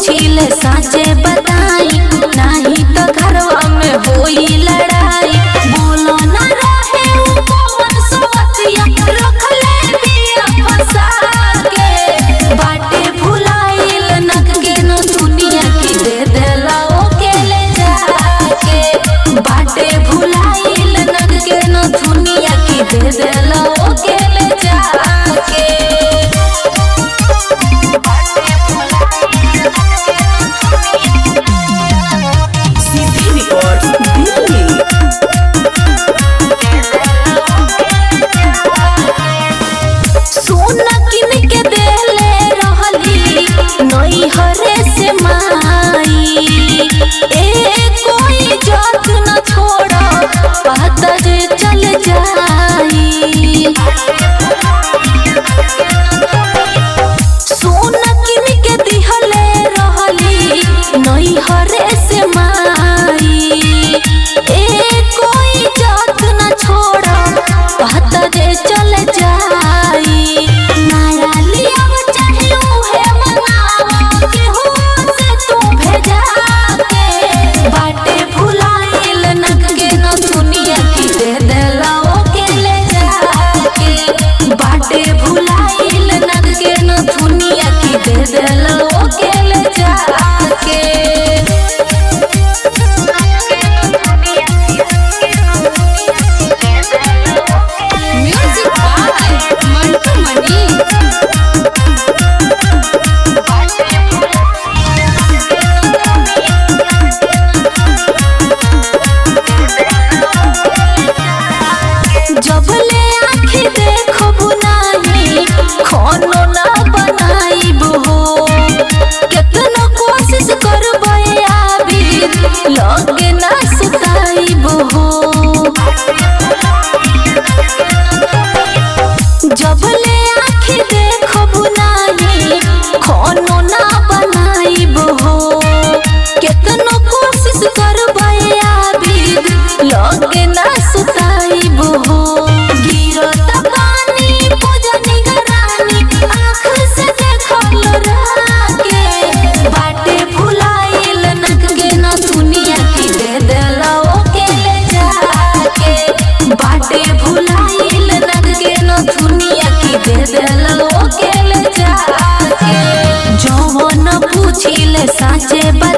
पूछिले साचे बताई नाही तो घरवा में होई लड़ाई बोलो ना रहे उ कौन सवतिया रखले बिया फंसा के बाटे भुलाइल नख के न दुनिया की दे देला ओके ले जाके बाटे भुलाइल नख के न दुनिया की दे देला ओके ले जाके CD Records, Delhi. सोना किन के देले रहली नई हरे से माई ए कोई जात न छोड़ पता जे चल जाई सोना किन के दिहले रहली नई हरे से माई ए कोई जात न छोड़ पता जे चल जाई नया लिया चाहे उहे मनावा केहू से तू भेजा के बाटे भुलाइल नख के न दुनिया की दे देला ओके ले जाके बाटे भुलाइल नख के न दुनिया की दे देला ओके ले जाके म्यूजिक बाय मंटू मनी जबले आँखी देखब नाही खानो ना बनाइब हो केतनो कोशिश करबै आबिद लगे ना सुताइब हो जबले आँखी देखब नाही खानो ना बनाइब हो केतनो कोशिश करबै आबिद लगे ना सुताइब हो गिरत पानी पूजनी गरानी आँख से देखल राके बाटे भुलाइल नख के न दुनिया की दे देला ओके ले जाके बाटे भुलाइल नख के न दुनिया की दे देला ओके ले जाके जवन पूछिले साचे बता